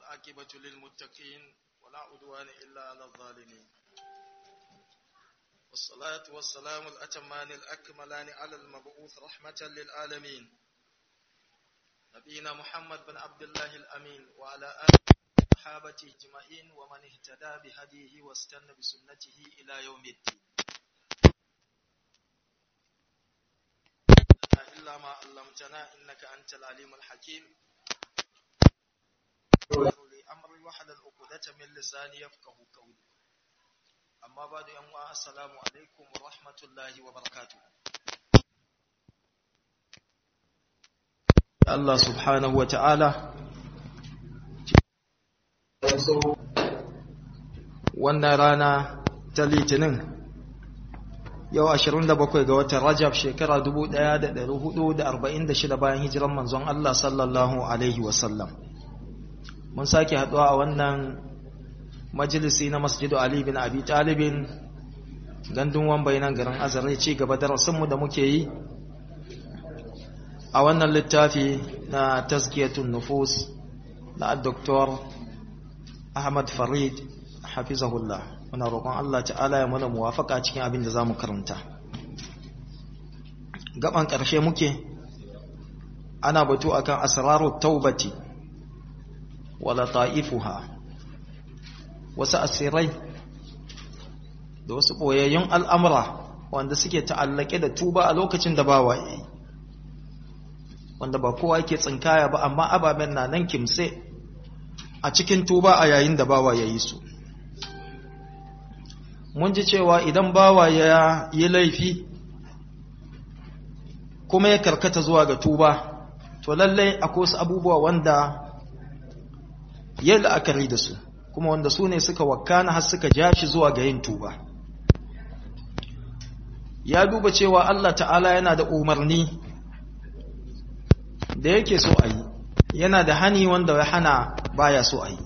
والعاقبة للمتقين ولا عدوان إلا على الظالمين والصلاة والسلام الأتمان الأكملان على المبعوث رحمة للعالمين نبينا محمد بن عبد الله الأمين وعلى آله وصحابته أجمعين ومن اهتدى بهديه واستنى بسنته إلى يوم الدين إلا ما علمتنا إنك أنت العليم الحكيم أمري وحد العقدة من لساني يفقه قولي أما بعد يوم السلام عليكم ورحمة الله وبركاته Allah subhanahu wa ta'ala wannan rana ta litinin yau 27 ga watan Rajab shekara 1446 bayan hijiran manzon Allah sallallahu Alaihi wasallam. Mun sake haɗuwa a wannan majalisi na Masjidu Ali bin Abi Talibin gandun wambai nan garin Azare ci gaba darasinmu da muke yi a wannan littafi na tazkiyatun nufus na Dr. Ahmad Farid hafizahullah. muna roƙon Allah ta'ala ya mana muwafaka cikin abin da za mu karanta gaban ƙarshe muke ana batu akan asrarut taubati wala ta'ifuha wasu asirai da wasu ɓoyayyun al'amura wanda suke ta'allake da tuba a lokacin da bawa yi wanda ba kowa yake tsinkaya ba amma ababen na nan kimse a cikin tuba a yayin da bawa ya yi su mun ji cewa idan bawa ya yi laifi kuma ya karkata zuwa ga tuba to lallai akwai wasu abubuwa wanda ya la'akari da su kuma wanda su ne suka wakana har suka ja shi zuwa ga yin tuba ya duba cewa Allah ta'ala yana da umarni da yake so a yi yana da hani wanda ya hana baya so a yi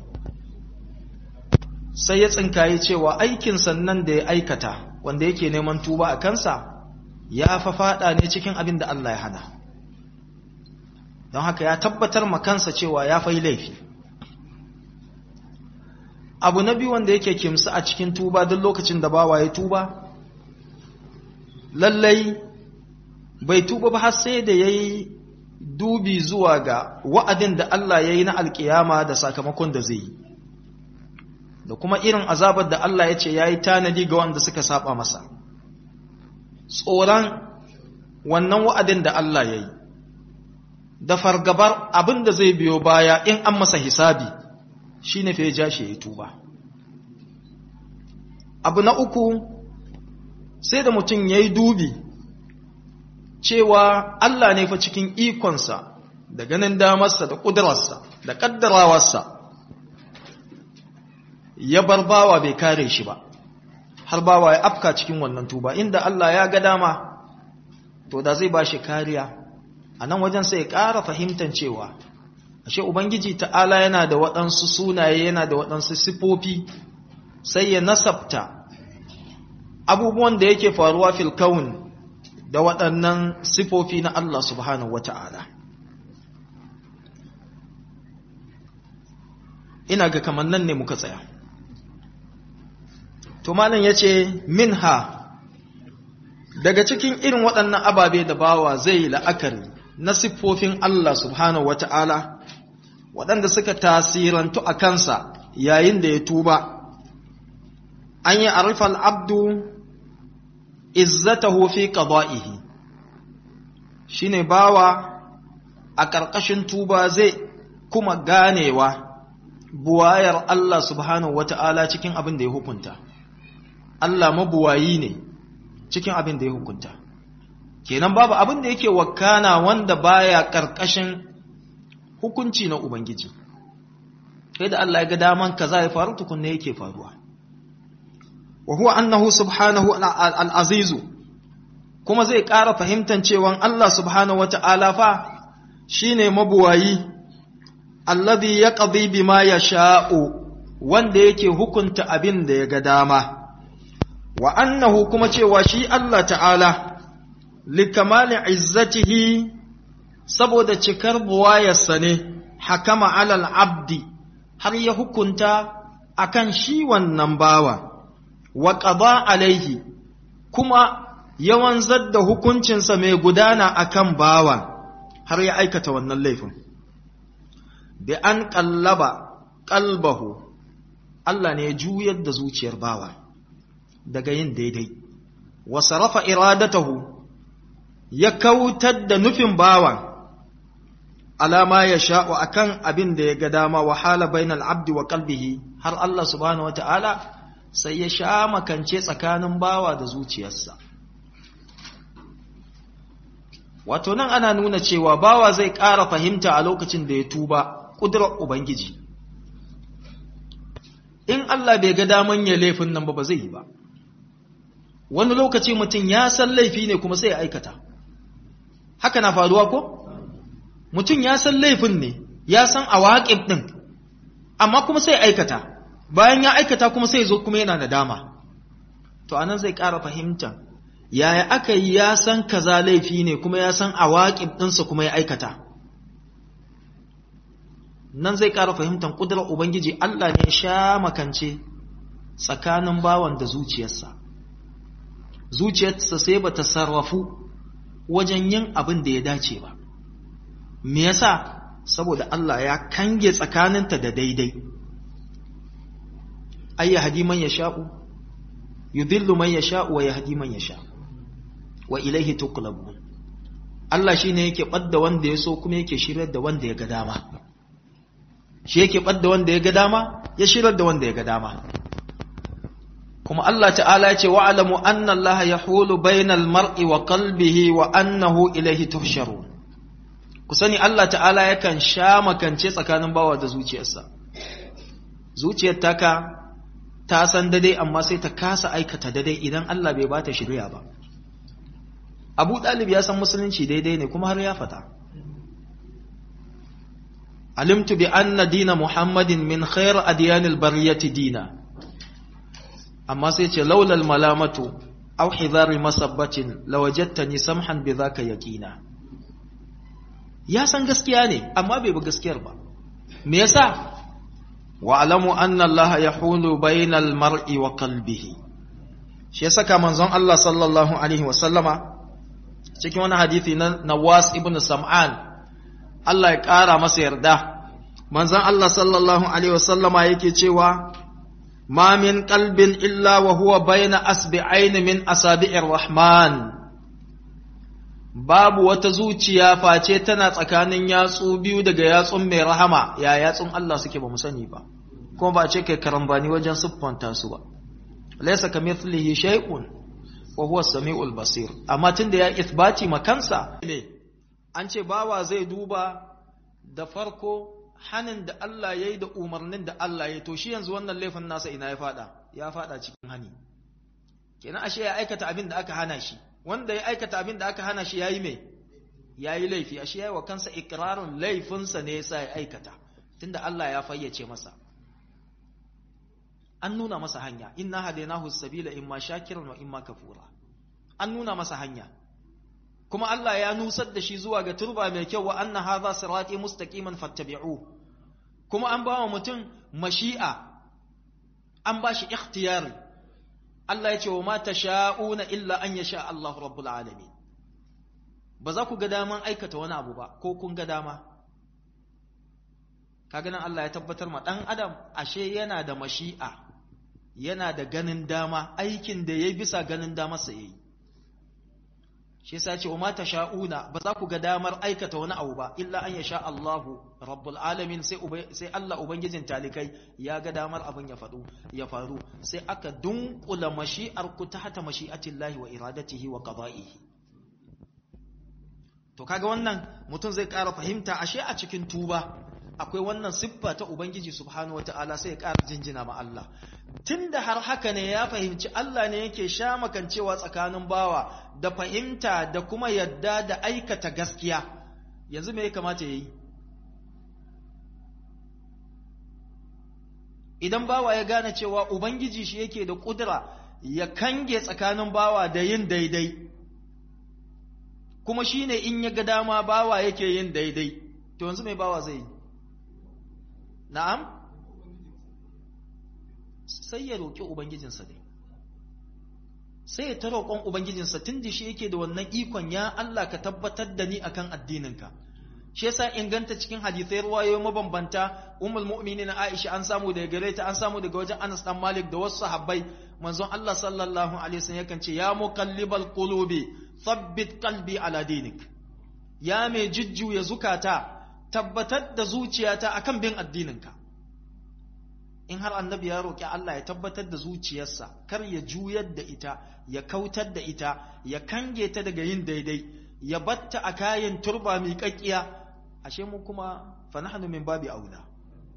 sai ya tsinkaye cewa aikin sannan da ya aikata wanda yake neman tuba a kansa ya fa fada ne cikin abin da Allah ya hana don haka ya tabbatar ma kansa cewa ya fai laifi abu na biyu wanda yake kimsa a cikin tuba duk lokacin da bawa ya tuba lallai bai tuba ba har sai da ya yi dubi zuwa ga wa'adin da Allah ya yi na alkiyama da sakamakon da zai yi da kuma irin azabar da Allah ya ce ya yi tanadi ga wanda suka saba masa tsoron wannan wa'adin da Allah ya yi da fargabar abin da zai biyo baya in an masa hisabi shi ne fi ja shi ya tuba abu na uku sai da mutum ya yi dubi cewa Allah ne fa cikin ikonsa da ganin damarsa da ƙudurarsa da ƙaddarawarsa ya bar bawa bai kare shi ba har bawa ya afka cikin wannan tuba inda Allah ya ga dama to da zai ba shi kariya a nan wajen sai ya ƙara fahimtar cewa ashe ubangiji ta'ala yana da waɗansu sunaye yana da waɗansu sifofi sai ya nasabta abubuwan da yake faruwa fil kaun da waɗannan sifofi na Allah subhanahu wata'ala ina ga kamar nan ne muka tsaya to malam yace minha daga cikin irin waɗannan ababe da bawa zai yi la'akari na siffofin Allah subhanahu wata'ala waɗanda suka tasirantu a kansa yayin da ya tuba an yi arifal abdu izzatahu fi qada'ihi shine bawa a ƙarƙashin tuba zai kuma ganewa buwayar Allah subhanahu wata'ala cikin abin da ya hukunta Allah mabuwayi ne cikin abin da ya hukunta kenan babu abin da yake wakana wanda baya karkashin hukunci na ubangiji sai da Allah ya ga daman kaza ya faru tukunne yake faruwa wa huwa annahu subhanahu al-aziz kuma zai ƙara fahimtan cewa Allah subhanahu wata'ala fa shine mabuwayi alladhi yaqdi bima yasha'u wanda yake hukunta abin da ya ga dama wa annahu kuma cewa shi Allah ta'ala likamali izzatihi saboda cikar buwayarsa ne hakama alal abdi har ya hukunta akan shi wannan bawa wa qada alaihi kuma yawan zadda hukuncinsa mai gudana akan bawa har ya aikata wannan laifin bi an qallaba qalbahu Allah ne ya juyar da zuciyar bawa daga yin daidai wa sarafa iradatahu ya kautar da nufin bawa alama ya sha'u akan abin da ya ga dama wahala bainal abdi wa qalbihi har Allah subhanahu wataala sai ya sha makance tsakanin bawa da zuciyarsa wato nan ana nuna cewa bawa zai ƙara fahimta a lokacin da ya tuba ƙudurar ubangiji in Allah bai ga daman ya laifin nan ba ba zai yi ba wani lokaci mutum ya san laifi ne kuma sai ya aikata haka na faruwa ko mutum ya san laifin ne ya san awaƙib ɗin amma kuma sai aikata bayan ya aikata kuma sai zo kuma yana nadama to anan zai ƙara fahimta yaya aka yi ya san kaza laifi ne kuma ya san awaƙib ɗinsa kuma ya aikata nan zai ƙara fahimtar ƙudurar ubangiji Allah ne sha makance tsakanin bawan da zuciyarsa zuciyarsa sai ba ta sarrafu wajen yin abin da ya dace ba me yasa saboda Allah ya kange tsakaninta da daidai ay yahdi man yasha'u yudhillu man yasha'u wa yahdi man yasha wa ilayhi tuqlabun Allah shine yake badda wanda ya so kuma yake shiryar da wanda ya ga dama shi yake badda wanda ya ga dama ya shiryar da wanda ya ga dama kuma Allah ta'ala ya ce wa'alamu anna Allah yahulu bainal mar'i wa qalbihi wa annahu ilayhi tuhsharun ku sani Allah ta'ala yakan sha makance tsakanin bawa da zuciyarsa zuciyar taka ta san dade amma sai ta kasa aikata dade idan Allah bai bata shirya ba Abu Dalib ya san musulunci daidai ne kuma har ya fata alimtu bi anna dina Muhammadin min khair adyanil bariyati dina amma sai ce laulal malamatu aw hidhari masabbatin lawajadtani samhan bidhaka yaqina ya san gaskiya ne amma bai bi gaskiyar ba me yasa wa alamu anna Allah yahulu bainal mar'i wa qalbihi shi yasa ka manzon Allah sallallahu alaihi wasallama cikin wani hadisi na Nawas ibn Sam'an Allah ya kara masa yarda manzon Allah sallallahu alaihi wasallama yake cewa ma min qalbin illa wa huwa baina asbi'ain min asabi'ir rahman babu wata zuciya face tana tsakanin yatsu biyu daga yatsun mai rahama ya yatsun Allah suke ba mu sani ba kuma ba ce kai karambani wajen siffanta su ba laysa kamithlihi shay'un wa huwa samiul basir amma tunda ya ithbati makansa ne an ce bawa zai duba da farko hanin da Allah ya yi da umarnin da Allah ya to shi yanzu wannan laifin nasa ina ya fada ya fada cikin hani kenan ashe ya aikata abin da aka hana shi wanda ya aikata abin da aka hana shi yayi me yayi laifi ashe yayi wa kansa ikrarun laifinsa ne yasa ya aikata tunda Allah ya fayyace masa an nuna masa hanya inna hadainahu sabila imma shakiran wa imma kafura an nuna masa hanya kuma Allah ya nusar da shi zuwa ga turba mai kyau wa anna hadha sirati mustaqiman fattabi'u kuma an bawa mutum mashi'a an ba shi ikhtiyari Allah ya ce wa ma tasha'una illa an yasha Allahu rabbul alamin ba za ku ga daman aikata wani abu ba ko kun ga dama kaga nan Allah ya tabbatar ma dan adam ashe yana da mashi'a yana da ganin dama aikin da yayi bisa ganin damarsa yayi shi yasa ce wa ma tasha'una ba za ku ga damar aikata wani abu ba illa an yasha Allahu rabbul alamin sai sai Allah ubangijin talikai ya ga damar abin ya faɗo ya faru sai aka dunkula mashi'ar ku tahta mashi'atillahi wa iradatihi wa qada'ihi to kaga wannan mutum zai ƙara fahimta ashe a cikin tuba akwai wannan siffa ta ubangiji subhanahu wataala sai ya ƙara jinjina ma Allah tunda har haka ne ya fahimci Allah ne yake sha makancewa tsakanin bawa da fahimta da kuma yadda da aikata gaskiya yanzu me ya kamata yayi idan bawa ya gane cewa ubangiji shi yake da kudura ya kange tsakanin bawa da yin daidai kuma shine in ya ga dama bawa yake yin daidai to yanzu mai bawa zai yi na'am sai ya roƙi ubangijinsa dai sai ya ta roƙon ubangijinsa tun da shi yake da wannan ikon ya Allah ka tabbatar da ni akan addininka shi yasa inganta cikin hadisai ruwayoyi mabambanta ummul mu'minin Aisha an samu daga gare ta an samu daga wajen Anas dan Malik da wasu sahabbai manzon Allah sallallahu alaihi wasallam yakan ce ya muqallibal qulubi thabbit qalbi ala dinik ya mai jujjuya zukata tabbatar da zuciyata akan bin addininka in har annabi ya roƙi Allah ya tabbatar da zuciyarsa kar ya juyar da ita ya kautar da ita ya kange ta daga yin daidai ya batta a kayan turba mai kakkiya ashe mu kuma fa nahnu min babi aula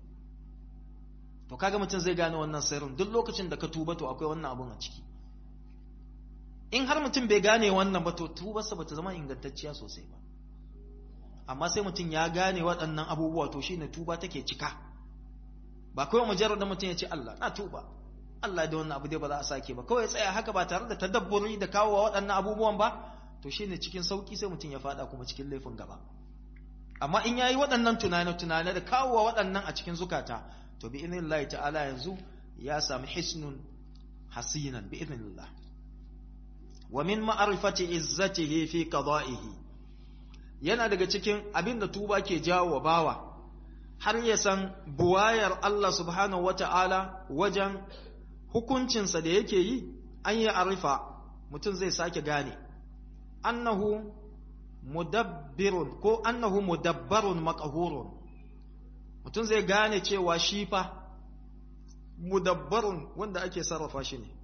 to kaga mutum zai gane wannan sirrin duk lokacin da ka tuba to akwai wannan abun a ciki in har mutum bai gane wannan ba to tubarsa bata zama ingantacciya sosai ba amma sai mutum ya gane waɗannan abubuwa to shine tuba take cika ba kawai mujarrad mutum ya ce Allah na tuba Allah da wannan abu dai ba za a sake ba kawai tsaya haka ba tare da tadabburi da kawo waɗannan abubuwan ba to shine cikin sauki sai mutum ya fada kuma cikin laifin gaba amma in yayi waɗannan tunane tunane da kawo waɗannan a cikin zukata to bi idnillahi ta'ala yanzu ya sami hisnun hasinan bi idnillah wa min ma'rifati izzatihi fi qada'ihi yana daga cikin abin da tuba ke jawo wa bawa har ya san buwayar Allah subhanahu wata'ala wajen hukuncinsa da yake yi an yi arifa mutum zai sake gane annahu mudabbirun ko annahu mudabbarun maqhurun mutum zai gane cewa shi fa mudabbarun wanda ake sarrafa shi ne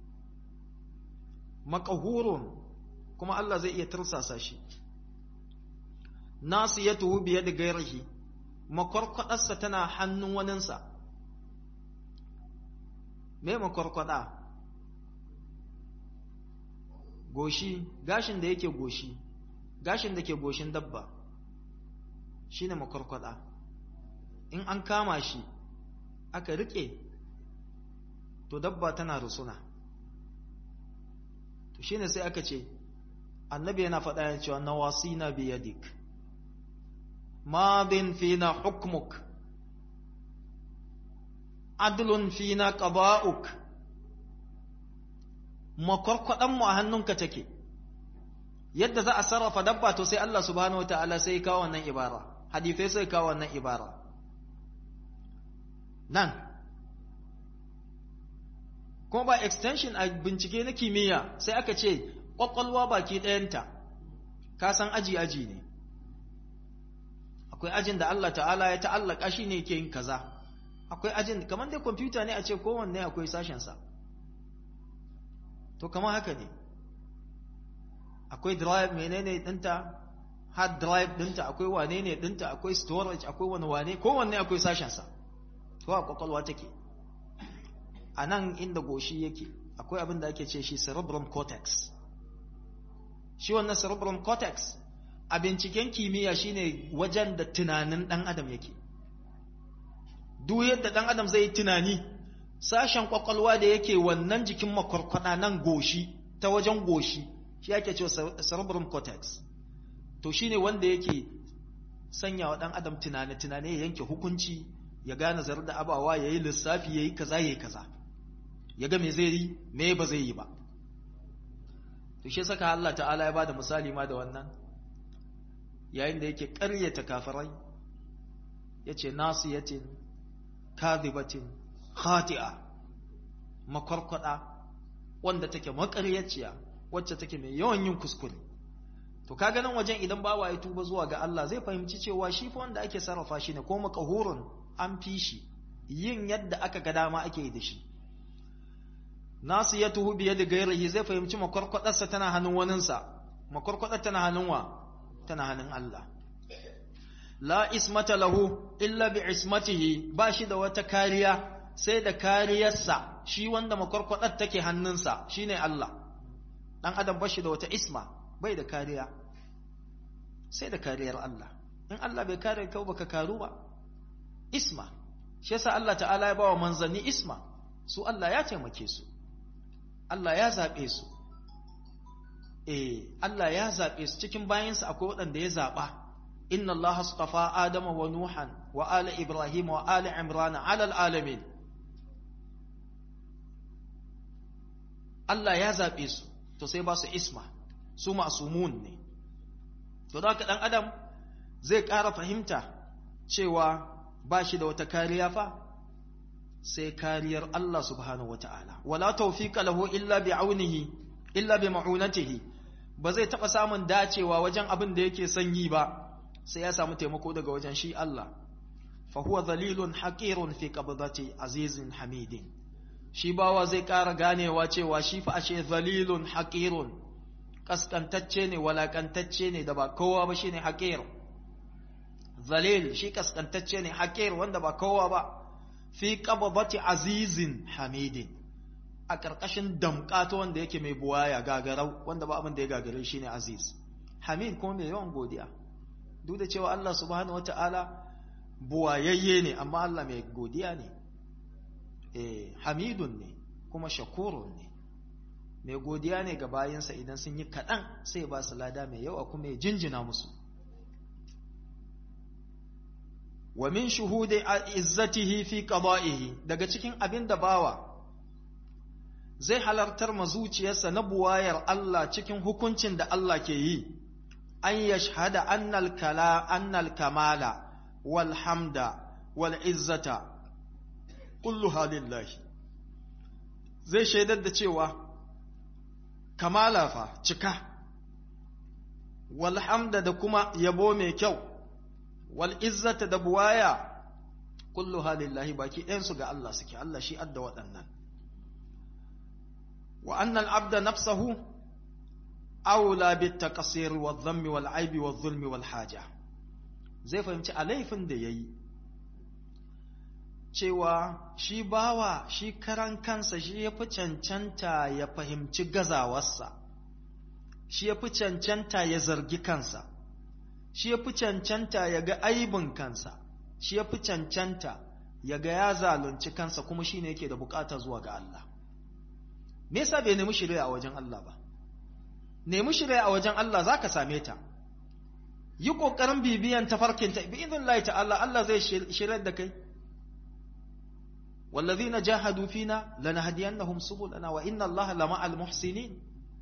maqhurun kuma Allah zai iya tursasa shi nasiyatuhu biyadi gairihi makwarkwadarsa tana hannun waninsa me makwarkwada goshi gashin da yake goshi gashin da ke goshin dabba shine makwarkwada in an kama shi aka rike to dabba tana rusuna to shine sai aka ce annabi yana faɗa ya cewa nawasina biyadik ماض فينا حكمك عدل فينا قضاؤك makwarkwaɗanmu a hannunka take yadda za a sarrafa dabba to sai Allah subhanahu wa ta'ala sai kawo wannan ibara hadifai sai kawo wannan ibara nan kuma ba extension a bincike na kimiyya sai aka ce ƙwaƙwalwa baki ɗayanta ka san aji-aji ne akwai ajin da Allah ta'ala ya ta'allaka shi ne ke yin kaza akwai ajin kamar dai kwamfuta ne a ce kowanne akwai sashensa to kamar haka ne akwai drive menene dinta hard drive dinta akwai wane ne dinta akwai storage akwai wani wane kowanne akwai sashensa to a kwakwalwa take a nan inda goshi yake akwai abin da ake ce shi cerebrum cortex shi wannan cerebrum cortex a binciken kimiyya shine wajen da tunanin ɗan adam yake duk yadda ɗan adam zai yi tunani sashen kwakwalwa da yake wannan jikin makwarkwada nan goshi ta wajen goshi shi ake cewa cerebrum cortex to shine wanda yake sanya wa ɗan adam tunane tunane ya yanke hukunci ya gane zar da abawa ya yi lissafi ya yi kaza ya yi kaza ya ga me zai yi me ba zai yi ba to shi saka Allah ta'ala ya bada misali ma da wannan yayin da yake ƙaryata kafirai yace nasiyatin kadhibatin khati'a makwarkwada wanda take makaryaciya wacce take mai yawan yin kuskure to kaga nan wajen idan bawa ya tuba zuwa ga Allah zai fahimci cewa shi fa wanda ake sarrafa shi ne ko makahurun an fi shi yin yadda aka ga dama ake yi da shi nasiyatuhu bi yadi ghairihi zai fahimci makwarkwadarsa tana hannun waninsa makwarkwadar tana hannun wa tana hannun Allah la ismata lahu illa bi ismatihi ba shi da wata kariya sai da kariyarsa shi wanda makwarkwadar take hannunsa shine Allah dan adam ba shi da wata isma bai da kariya sai da kariyar Allah in Allah bai kare ka baka karu ba isma shi yasa Allah ta'ala ya bawa manzanni isma su Allah ya taimake su Allah ya zabe su eh Allah ya zabe su cikin bayansa akwai waɗanda ya zaba inna Allah astafa Adama wa Nuhan wa ala Ibrahim wa ala Imran ala alamin Allah ya zaɓe su to sai ba su isma su masumun ne to da haka ɗan adam zai ƙara fahimta cewa ba shi da wata kariya fa sai kariyar Allah subhanahu wata'ala wala tawfiqa lahu illa bi aunihi illa bi ma'unatihi ba zai taɓa samun dacewa wajen abin da yake son yi ba sai ya samu taimako daga wajen shi Allah fa huwa dhalilun haqirun fi qabdati azizin hamidin shi bawa zai ƙara ganewa cewa shi fa ashe dhalilun haqirun kaskantacce ne walakantacce ne da ba kowa ba shine haqir zalil shi kaskantacce ne haqir wanda ba kowa ba fi qabdati azizin hamidin a ƙarƙashin damƙato wanda yake mai buwaya gagarau wanda ba abin da ya gagare shi ne aziz hamid kuma mai yawan godiya duk da cewa Allah subhanahu wata'ala buwayayye ne amma Allah mai godiya ne eh hamidun ne kuma shakurun ne mai godiya ne ga bayansa idan sun yi kaɗan sai ba su lada mai yawa kuma ya jinjina musu wa min shuhudi izzatihi fi qada'ihi daga cikin abin da bawa zai halartar ma zuciyarsa na buwayar Allah cikin hukuncin da Allah ke yi an yashhada annal kala annal kamala wal hamda wal izzata kulluha lillahi zai shaidar da cewa kamala fa cika wal hamda da kuma yabo mai kyau wal izzata da buwaya kulluha lillahi baki ɗayansu ga Allah suke Allah shi adda waɗannan وأن العبد نفسه أولى بالتقصير والذم والعيب والظلم والحاجة zai fahimci a laifin da ya yi cewa shi bawa shi karan kansa shi ya fi cancanta ya fahimci gazawarsa shi ya fi cancanta ya zargi kansa shi ya fi cancanta ya ga aibin kansa shi ya fi cancanta ya ga ya zalunci kansa kuma shi ne yake da bukata zuwa ga Allah me yasa bai nemi shirya a wajen Allah ba nemi shirya a wajen Allah zaka same ta yi kokarin bibiyan tafarkin ta bi idnillahi ta'ala Allah zai shirya da kai wallazina jahadu fina lanahdiyannahum subulana wa inna Allaha lama'al muhsinin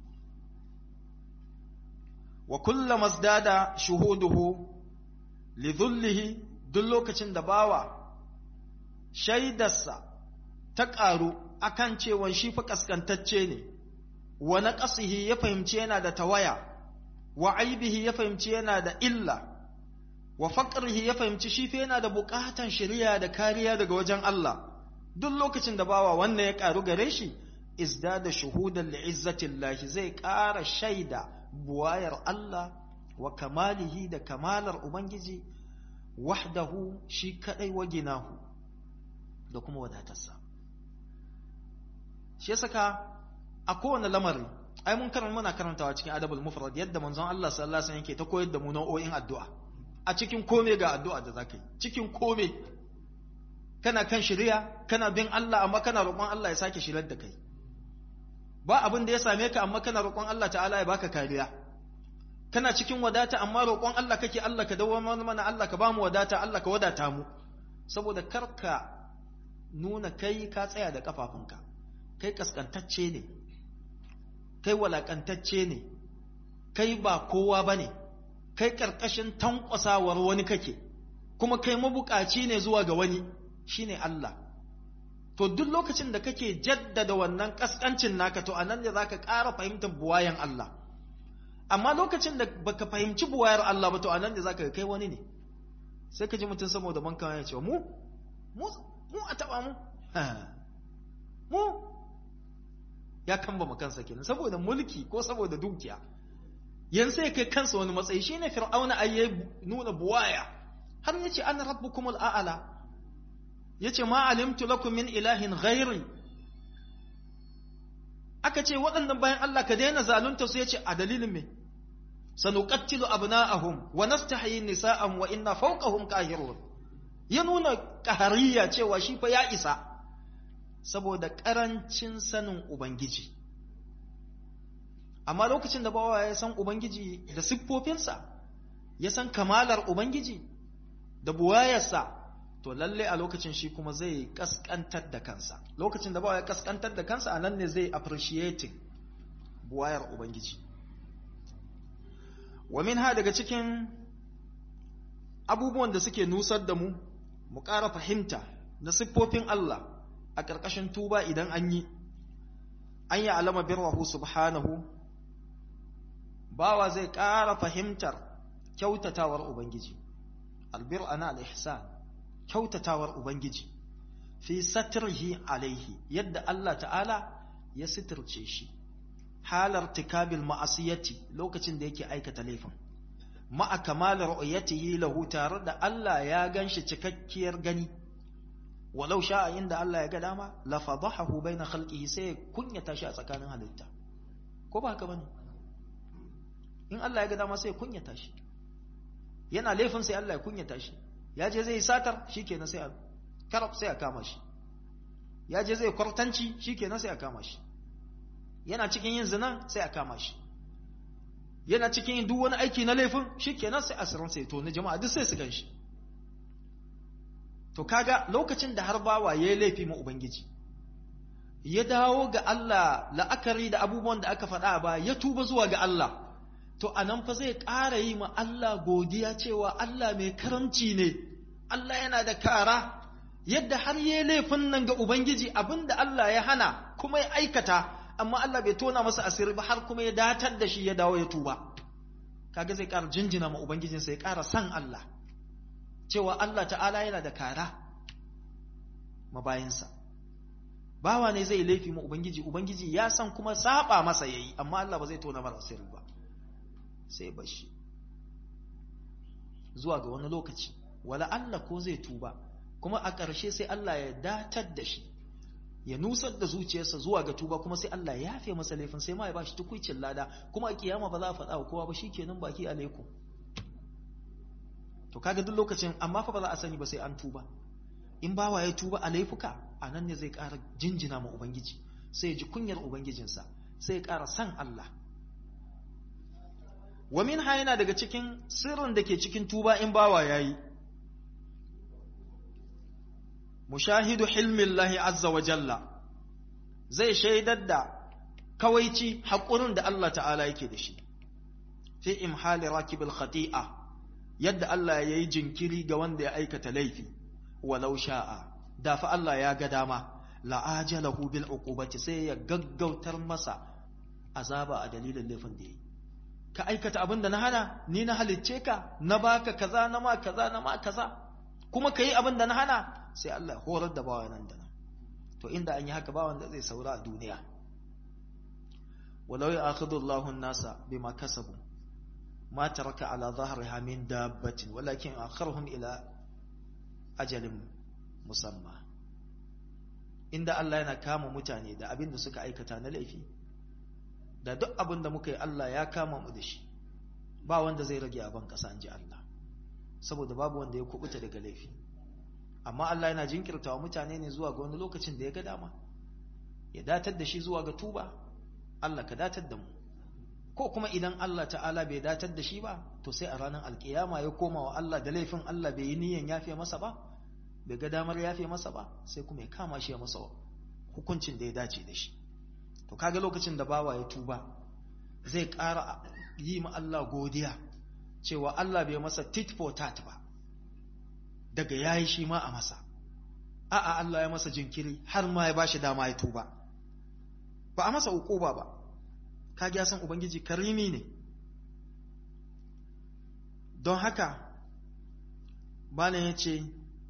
wa kullama zdada shuhuduhu lidhullihi duk lokacin da bawa shaidarsa ta ƙaru akan cewa shi fa kaskantacce ne wa naqsihi ya fahimci yana da tawaya wa aibihi ya fahimci yana da illa wa faqrihi ya fahimci shi fa yana da buƙatan shari'a da kariya daga wajen Allah duk lokacin da bawa wannan ya karu gare shi izdada shuhudan li'izzatillahi zai ƙara shaida buwayar Allah wa kamalihi da kamalar ubangiji wahdahu shi kadai wa ginahu da kuma wadatarsa shi saka a kowane lamari ai mun karanta muna karantawa cikin adabul mufrad yadda manzon Allah sallallahu alaihi wasallam yake ta koyar da mu nau'o'in addu'a a cikin kome ga addu'a da zaka yi cikin kome kana kan shari'a kana bin Allah amma kana roƙon Allah ya sake shirar da kai ba abin da ya same ka amma kana roƙon Allah ta'ala ya baka kariya kana cikin wadata amma roƙon Allah kake Allah ka dawo mana Allah ka bamu wadata Allah ka wadata mu saboda karka nuna kai ka tsaya da kafafunka kai kaskantacce ne kai walakantacce ne kai ba kowa bane kai karkashin tankwasawar wani kake kuma kai mabukaci ne zuwa ga wani shine Allah to duk lokacin da kake jaddada wannan kaskancin naka to anan ne zaka ƙara fahimtar buwayan Allah amma lokacin da baka fahimci buwayar Allah ba to anan ne zaka kai wani ne sai ka ji mutum saboda banka ya ce mu mu mu a taba mu mu ya kamba ma kansa kenan saboda mulki ko saboda dukiya yan sai kai kansa wani matsayi shine fir'auna ayye nuna buwaya har yace ana rabbukumul a'la yace ma alimtu lakum min ilahin ghairi aka ce waɗannan bayan Allah ka daina zalunta su yace a dalilin me sanuqattilu abna'ahum wa nastahyi nisa'an wa inna fawqahum qahirun ya nuna kahariya cewa shi fa ya isa saboda karancin sanin ubangiji amma lokacin da bawa ya san ubangiji da siffofinsa ya san kamalar ubangiji da buwayarsa to lalle a lokacin shi kuma zai kaskantar da kansa lokacin da bawa ya kaskantar da kansa a nan ne zai appreciating buwayar ubangiji wa ha daga cikin abubuwan da suke nusar da mu mu ƙara fahimta na siffofin Allah a ƙarƙashin tuba idan an yi an yi alama birrahu subhanahu bawa zai ƙara fahimtar kyautatawar ubangiji albir ana al-ihsan kyautatawar ubangiji fi satirhi alaihi yadda Allah ta'ala ya sitirce shi halar tikabil ma'asiyati lokacin da yake aikata laifin ma'a kamalar ru'yatihi lahu tare da Allah ya ganshi cikakkiyar gani walau sha'a inda Allah ya ga dama la fadahahu baina khalqihi sai kunyata shi a tsakanin halitta ko ba haka bane in Allah ya ga dama sai kunyata shi yana laifin sai Allah ya kunyata shi ya je zai satar shikenan sai a karab sai a kama shi ya je zai kwartanci shikenan sai a kama shi yana cikin yin zina sai a kama shi yana cikin yin duk wani aiki na laifin shikenan sai asirin sai to na jama'a duk sai su gan shi to kaga lokacin da har bawa ya yi laifi ma ubangiji ya dawo ga Allah la'akari da abubuwan da aka faɗa ba ya tuba zuwa ga Allah to anan fa zai ƙara yi ma Allah godiya cewa Allah mai karamci ne Allah yana da kara yadda har ya yi laifin nan ga ubangiji abinda Allah ya hana kuma ya aikata amma Allah bai tona masa asiri ba har kuma ya datar da shi ya dawo ya tuba kaga zai ƙara jinjina ma ubangijinsa ya ƙara san Allah cewa Allah ta'ala yana da kara mabayinsa bawa ne zai laifi ma ubangiji ubangiji ya san kuma saba masa yayi amma Allah ba zai tona masa asiri ba sai bashi zuwa ga wani lokaci wala Allah ko zai tuba kuma a ƙarshe sai Allah ya datar da shi ya nusar da zuciyarsa zuwa ga tuba kuma sai Allah ya yafe masa laifin sai ma ya bashi tukuicin lada kuma a kiyama ba za a faɗa wa kowa ba shikenan baki alaikum to kaga duk lokacin amma fa ba za a sani ba sai an tuba in bawa ya tuba a laifuka a nan ne zai ƙara jinjina ma ubangiji sai ya ji kunyar ubangijinsa sai ya ƙara san Allah wa min yana daga cikin sirrin da ke cikin tuba in bawa yayi mushahidu hilmillahi azza wa jalla zai shaidar da kawaici haƙurin da Allah ta'ala yake da shi fi imhali rakibil khati'a yadda Allah ya yi jinkiri ga wanda ya aikata laifi walau sha'a da fa Allah ya ga dama la'ajalahu bil uqubati sai ya gaggautar masa azaba a dalilin laifin da yi ka aikata abin da na hana ni na halicce ka na baka kaza na ma kaza na ma kaza kuma ka yi abin da na hana sai Allah horar da bawa nan da nan to inda an yi haka bawan da zai saura a duniya walau ya akhidhu Allahu an-nasa bima kasabu ma taraka ala dhahriha min dabbatin walakin akharhum ila ajalin musamma inda Allah yana kama mutane da abin da suka aikata na laifi da duk abin da muka yi Allah ya kama mu da shi ba wanda zai rage abin kasa an ji Allah saboda babu wanda ya kubuta daga laifi amma Allah yana jinkirtawa mutane ne zuwa ga wani lokacin da ya ga dama ya datar da shi zuwa ga tuba Allah ka datar da mu ko kuma idan Allah ta'ala bai datar da shi ba to sai a ranar alkiyama ya koma wa Allah da laifin Allah bai yi niyan yafe masa ba bai ga damar yafe masa ba sai kuma ya kama shi ya masa hukuncin da ya dace da shi to kaga lokacin da bawa ya tuba zai ƙara yi ma Allah godiya cewa Allah bai masa tit for tat ba daga yayi shi ma a masa a'a Allah ya masa jinkiri har ma ya bashi dama ya tuba ba a masa ukuba ba kage ya san ubangiji karimi ne don haka bana yace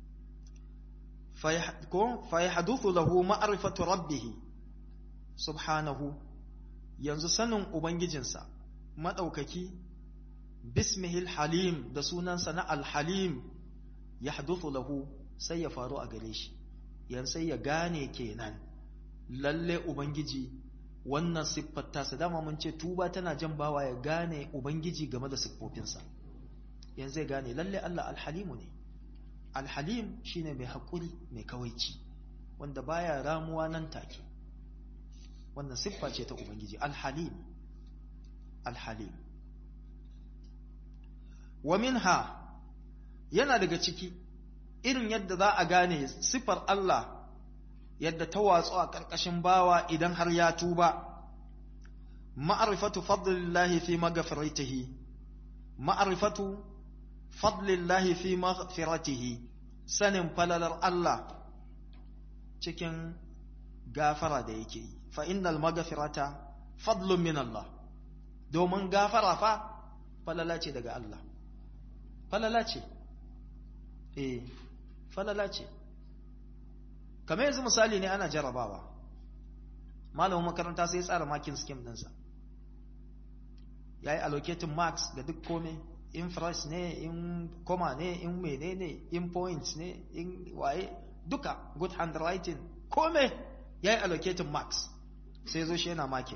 ko fa yahduthu lahu ma'rifatu rabbih subhanahu yanzu sanin ubangijinsa madaukaki bismihil halim da sunansa na alhalim ya haduthu lahu sai ya faru a gare shi yan sai ya gane kenan lalle ubangiji wannan siffar tasa dama mun ce tuba tana jan bawa ya gane ubangiji game da siffofinsa yan zai gane lalle Allah alhalimu ne alhalim shine mai haƙuri mai kawaici wanda baya ramuwa nan take wannan siffa ce ta ubangiji alhalim alhalim wa minha yana daga ciki irin yadda za a gane sifar Allah yadda ta watsu a ƙarƙashin bawa idan har ya tuba ma'rifatu fadlillahi fi maghfiratihi ma'rifatu fadlillahi fi maghfiratihi sanin falalar Allah cikin gafara da yake yi fa innal maghfirata fadlun min Allah domin gafara fa falala ce daga Allah falala ce eh falala ce kamar yanzu misali ne ana jarabawa malamin makaranta sai ya tsara makin scheme ɗinsa ya yi allocating marks ga duk kome in price ne in comma ne in mene ne in points ne in waye duka good handwriting kome ya yi allocating marks sai zo shi yana makin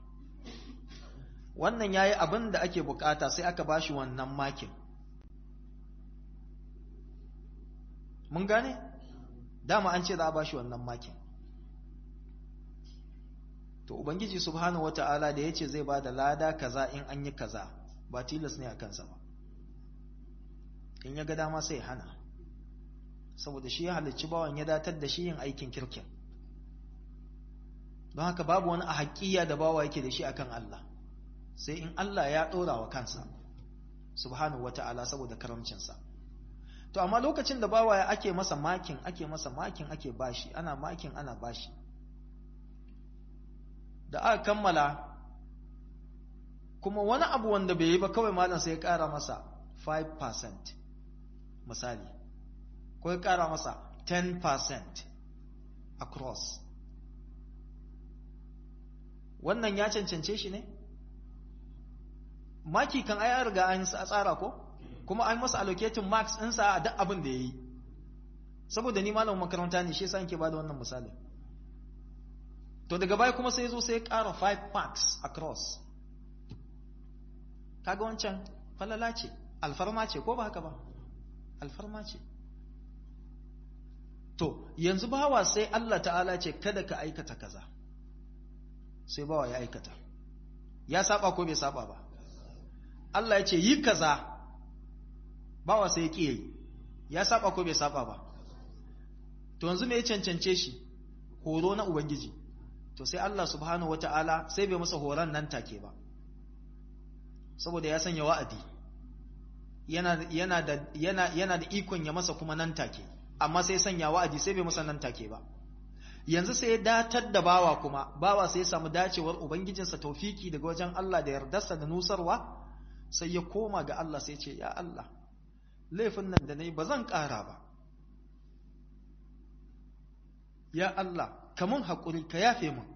wannan ya yi abin da ake bukata sai aka bashi wannan makin mun gane dama an ce za a bashi wannan makin to ubangiji subhanahu wata'ala da yace zai bada lada kaza in an yi kaza ba tilas ne a kansa ba in ya ga dama sai hana saboda shi ya halicci bawan ya datar da shi yin aikin kirkin don haka babu wani a haƙiya da bawa yake da shi akan Allah sai in Allah ya ɗora wa kansa subhanahu wata'ala saboda karamcinsa to amma lokacin da bawa ake masa makin ake masa makin ake bashi ana makin ana bashi da aka kammala kuma wani abu wanda bai yi ba kawai malam sai ya ƙara masa 5% misali ko ya ƙara masa 10% across wannan ya cancance shi ne maki kan ai riga an tsara ko kuma an masa allocating marks ɗinsa a duk abin da ya yi saboda ni malamin makaranta ne shi yasa nke ba da wannan misali to daga baya kuma sai zo sai ya ƙara 5 marks across kaga wancan falala ce alfarma ce ko ba haka ba alfarma ce to yanzu bawa sai Allah ta'ala ce kada ka aikata kaza sai bawa ya aikata ya saba ko bai saba ba Allah ya ce yi kaza bawa sai ya ƙi yi ya saba ko bai saba ba to yanzu me ya cancance shi horo na ubangiji to sai Allah subhanahu wata'ala sai bai masa horon nan take ba saboda ya sanya wa'adi yana yana da yana yana da ikon ya masa kuma nan take amma sai sanya wa'adi sai bai masa nan take ba yanzu sai ya datar da bawa kuma bawa sai ya samu dacewar ubangijinsa taufiki daga wajen Allah da yardarsa da nusarwa sai ya koma ga Allah sai ce ya Allah laifin nan da nayi ba zan ƙara ba ya Allah kamun haƙuri ka yafe mun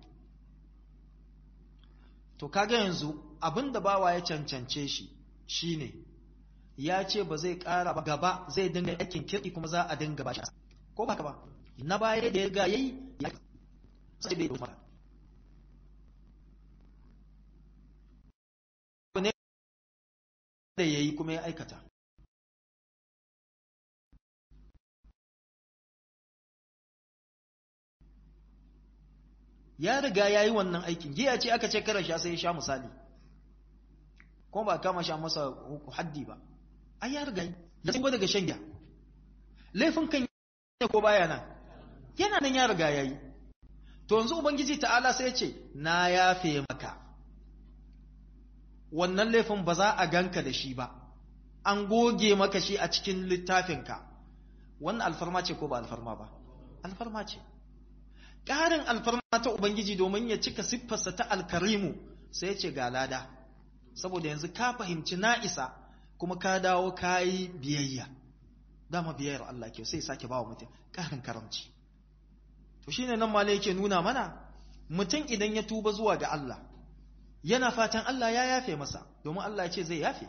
to kaga yanzu abinda bawa ya cancance shi shine ya ce ba zai ƙara ba gaba zai dinga aikin kirki kuma za a dinga ba shi ko ba ka ba na baya da ya ga yayi ya sai bai doma ne da yayi kuma ya aikata ya riga ya yi wannan aikin giya ce aka ce kara sha sai ya sha misali kuma ba kama sha masa haddi ba ai ya riga ya tsingo daga shan giya laifin kan ko baya nan yana nan ya riga ya yi to yanzu ubangiji ta'ala sai ya ce na yafe maka wannan laifin ba za a ganka da shi ba an goge maka shi a cikin littafinka wannan alfarma ce ko ba alfarma ba alfarma ce ƙarin alfarma ta Ubangiji domin ya cika siffarsa ta alkarimu sai ya ce ga lada, saboda yanzu ka fahimci na'isa kuma ka dawo ka yi biyayya, dama biyayyar Allah kyau sai sake ba wa mutum ƙarin karamci. To shi ne nan mala yake nuna mana, mutum idan ya tuba zuwa ga Allah, yana fatan Allah ya yafe masa, domin Allah ya ce zai yafe.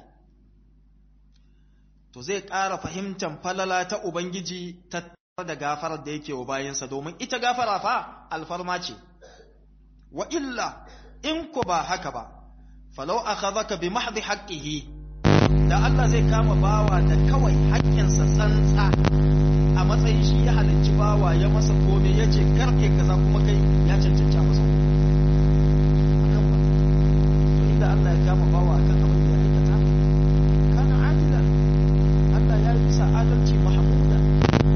To zai ƙara fahimtar falala ta Ubangiji ta da gafarar da yake wa bayansa domin ita gafara fa alfarma ce wa illa in ku ba haka ba falau akhadhaka bi mahdi haqqihi da Allah zai kama bawa da kawai haƙƙinsa tsantsa a matsayin shi ya halicci bawa ya masa kome ya ce karke kaza kuma kai ya cancanta masa akan ba to inda Allah ya kama bawa akan abin da ya aikata kana adila Allah ya yi bisa adalci mahmuda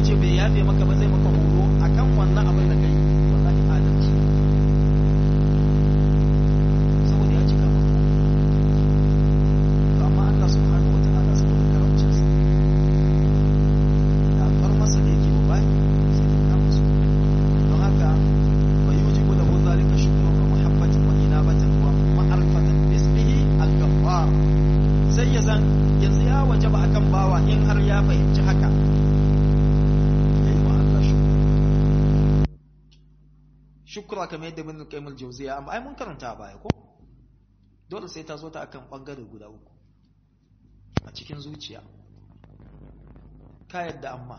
ce bai yafe maka ba zai maka horo akan wannan abin da kai wallahi adalci saboda ya cika maka to amma Allah subhanahu wataala saboda karamcin sa da alfar masa da yake ba bai sai ya kama su don haka fa yujibu lahu zalika shukran wa muhabbatin wa inabatan wa ma'rifatan bismihi al-ghaffar sai ya zan yanzu ya wajaba akan bawa in har ya fahimci haka ya yi wa Allah shukra shukra kamar yadda bin qayyim al-jawziya amma ai mun karanta a baya ko dole sai ta zo ta akan bangare guda uku a cikin zuciya ka yadda amma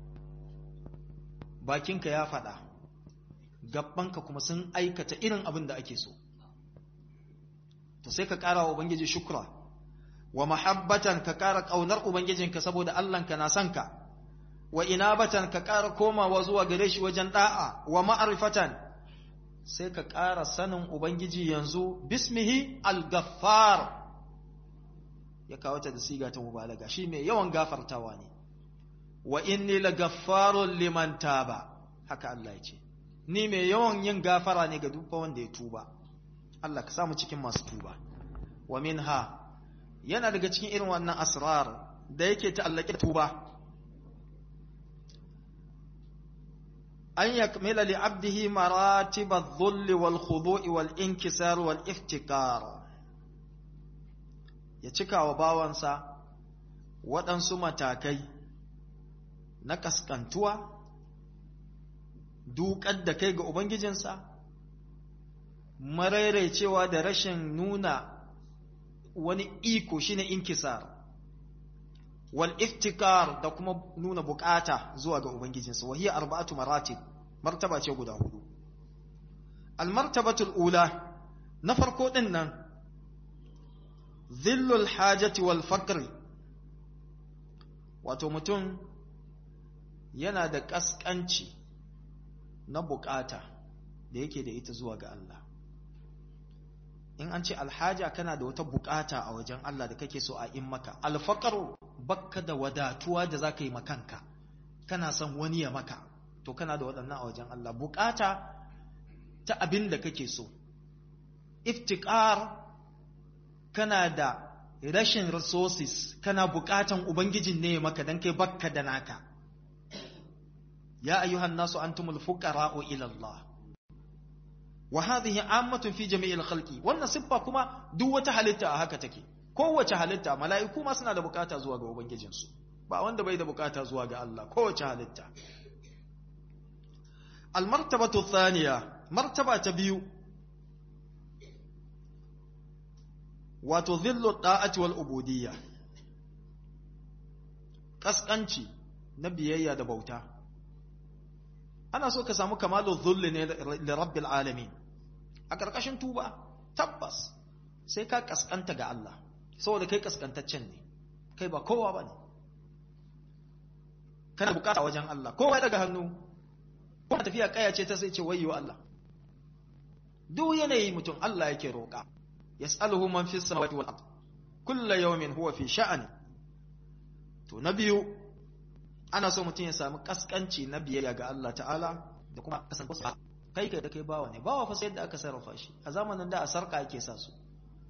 bakinka ya faɗa gabbanka kuma sun aikata irin abin da ake so to sai ka ƙara wa ubangiji shukra wa mahabbatan ka ƙara ƙaunar ubangijinka saboda Allahnka na son ka wa inabatan ka ƙara komawa zuwa gare shi wajen da'a wa ma'arifatan sai ka ƙara sanin ubangiji yanzu bismihi al-ghaffar ya kawo ta da siga ta mubalaga shi mai yawan gafartawa ne wa inni la gaffarun liman taba haka Allah ya ce ni mai yawan yin gafara ne ga duk wanda ya tuba Allah ka samu cikin masu tuba wa minha yana daga cikin irin wannan asrar da yake ta'allake da tuba an yakmila li abdihi maratib adh-dhull wal khudu' wal inkisar wal iftikar ya cika wa bawansa waɗansu matakai na kaskantuwa duƙar da kai ga ubangijinsa maraicewa da rashin nuna wani iko shine inkisar wal iftikar da kuma nuna bukata zuwa ga ubangijinsa wa hiya arba'atu maratib martaba ce guda hudu al martabatul ula na farko din nan dhillul hajati wal faqri wato mutum yana da kaskanci na bukata da yake da ita zuwa ga Allah in an ce alhaja kana da wata bukata a wajen Allah da kake so a in maka alfaqaru bakka da wadatuwa da zaka yi makanka kana son wani ya maka to kana da waɗannan a wajen Allah bukata ta abin da kake so iftiqar kana da rashin resources kana bukatan ubangijin ne ya maka dan kai bakka da naka ya ayyuhan nasu antumul fuqara'u ila Allah wa hadhihi ammatun fi jami'il khalqi wannan siffa kuma duk wata halitta a haka take kowace halitta mala'iku ma suna da bukata zuwa ga ubangijinsu ba wanda bai da bukata zuwa ga Allah kowace halitta almartabatu thaniya martaba ta biyu wato dhillu da'ati wal ubudiyya kaskanci na biyayya da bauta ana so ka samu kamalu dhulli ne li rabbil alamin a karkashin tuba tabbas sai ka kaskanta ga Allah saboda kai kaskantaccen ne kai ba kowa bane kana bukata wajen Allah kowa ya daga hannu ko tafiya kaya ce ta sai ce wayyo Allah duk yanayi mutum Allah yake roƙa yas'aluhu man fis samawati wal ard kullu yawmin huwa fi sha'ani to na biyu ana so mutum ya samu kaskanci na biyayya ga Allah ta'ala da kuma kasance kai kai da kai bawa ne bawa fa sai yadda aka sarrafa shi a zamanin da a sarka ake sa su